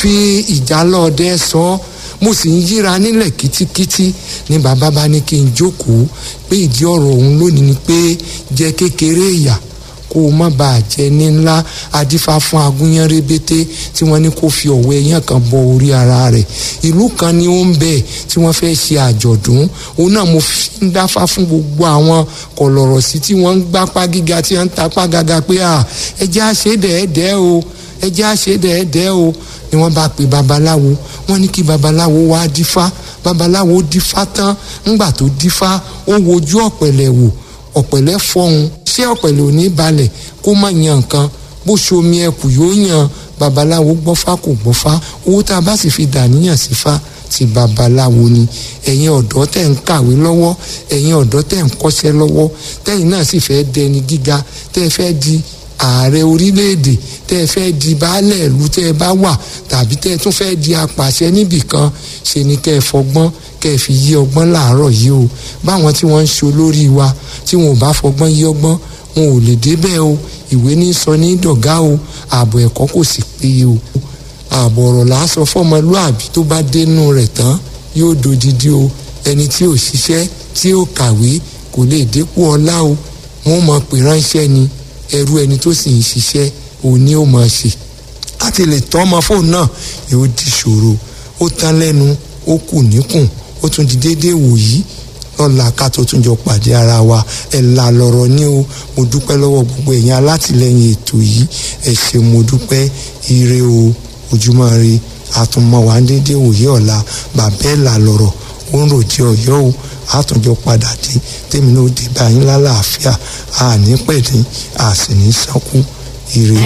fi ìjálọ̀ọ́dẹ sọ ọ́ mo sì ń yíra nílẹ̀ kítíkítí ni bàbá bá ní kí n jókòó pé ìdí ọ̀rọ̀ òun lónìí ni pé jẹ́ kékeré ìyà kó o má bàa jẹ ní ńlá adífá fún agúnyán rébété tí wọ́n ní kó fi ọ̀wọ́ ẹyán kan bọ orí ara rẹ̀ ìlú kan ni ó ń bẹ tí wọ́n fẹ́ ṣe àjọ̀dún òun náà mo fi ń dáfá fún gbogbo àwọn kọ̀lọ̀rọ̀ sí tí wọ́n ń gbápá gíga tí wọ́n ń tapá gàgà pé à ẹ jẹ́ àṣedẹ̀ẹ́dẹ́ o ẹ jẹ́ àṣedẹ̀ẹ́dẹ́ o ni wọ́n bá pe babaláwo wọ́n ní kí babaláwo wá dífá babaláwo dífá tán ńgbà tó dífá ó wojú ọ̀pẹ̀lẹ̀ wò ọ̀pẹ̀lẹ̀ fọhùn ṣé ọ̀pẹ̀lẹ̀ ò ní balẹ̀ kó má yan nǹkan bó ṣomi ẹkù yóò yan babaláwo gbọ́fá kò gbọ́fá owó tá a bá sì fi dàníyàn sí fa ti babaláwo ni ẹ̀yin ọ̀dọ́ tẹ̀ ń kàwé lọ́wọ́ ẹ̀yin ọ̀dọ́ tẹ̀ ń kọ́ṣẹ́ lọ́wọ́ tẹ̀yin náà sì fẹ́ dẹni gíga tẹ́ fẹ́ di ààrẹ orílẹ̀-èdè tẹ́ ẹ fẹ́ di baálẹ̀ ìlú tẹ́ ẹ bá wà tàbí tẹ́ ẹ tún fẹ́ di apàṣẹ níbì kan ṣe ni kẹ́ ẹ fọgbọ́n kẹ́ ẹ fi yí ọgbọ́n láàárọ̀ yìí o báwọn tí wọ́n ń ṣe olórí wa tí wọn ò bá fọgbọ́n yí ọgbọ́n wọn ò lè débẹ̀ o ìwé ní sọ ní dọ̀gá o ààbò ẹ̀kọ́ kò sì péye o ààbò ọ̀rọ̀ là á sọ fọ́mọlúàbí tó bá dénú rẹ̀ tán yóò dodidi o ẹni tí ò ṣiṣẹ́ tí ò kàwé kò lè dépò ọlá o wọn mọ̀ pé ránṣẹ́ ni ẹrú ẹni tó sì ń ṣiṣẹ́ òní ó máa ṣe láti lè tọ́ ọmọ fóònù náà yóò di ṣòro ó tán lẹ́nu ó kù níkùn ó tún di déédéé wòyí lọ́la ká tó tún jọ pàdé ara wa ẹ̀ là lọ̀rọ̀ ní o mo dúpẹ́ lọ́wọ́ gbogbo ẹ̀yin alátìlẹ́yìn ètò yìí ẹ̀ ṣe mo dúpẹ́ ire o ojúmọ́ re àtúnmọ̀ wá ń déédéé wòyí ọ̀la bàbá ẹ̀ là lọ̀rọ̀ ó ń ròjì ọ̀yọ́ o àtúnjọ padà dé tèmi náà dé báyìí lálàáfíà àní pẹ̀lú àsìní sánkú ire.